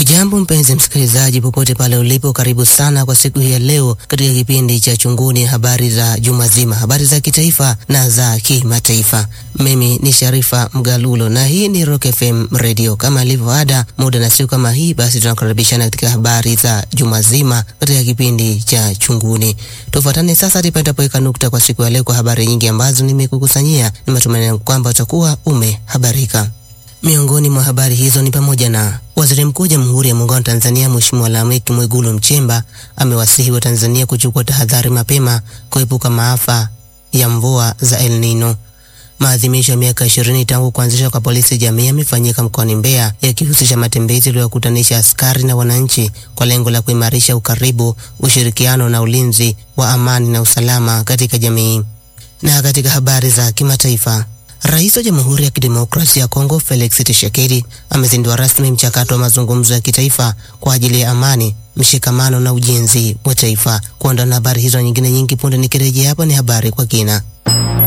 Hujambo mpenzi msikilizaji, popote pale ulipo, karibu sana kwa siku hii ya leo katika kipindi cha Chunguni, habari za juma zima, habari za kitaifa na za kimataifa. Mimi ni Sharifa Mgalulo na hii ni Rock FM Radio. Kama ilivyo ada, muda na siku kama hii, basi tunakaribishana katika habari za juma zima katika kipindi cha Chunguni. Tufuatane sasa tipatapoweka nukta kwa siku ya leo kwa habari nyingi ambazo nimekukusanyia. Ni matumaini yangu kwamba utakuwa umehabarika. Miongoni mwa habari hizo ni pamoja na Waziri Mkuu wa Jamhuri ya Muungano wa Tanzania Mheshimiwa Lameck Mwigulu Nchemba amewasihi wa Tanzania kuchukua tahadhari mapema kuepuka maafa ya mvua za El Nino. Maadhimisho ya miaka ishirini tangu kuanzishwa kwa polisi jamii yamefanyika mkoani Mbeya yakihusisha matembezi yaliyokutanisha askari na wananchi kwa lengo la kuimarisha ukaribu, ushirikiano na ulinzi wa amani na usalama katika jamii. Na katika habari za kimataifa Rais wa Jamhuri ya Kidemokrasia ya Kongo Felix Tshisekedi amezindua rasmi mchakato wa mazungumzo ya kitaifa kwa ajili ya amani, mshikamano na ujenzi wa taifa. Kuondoa na habari hizo nyingine nyingi punde nikirejea hapa ni habari kwa kina.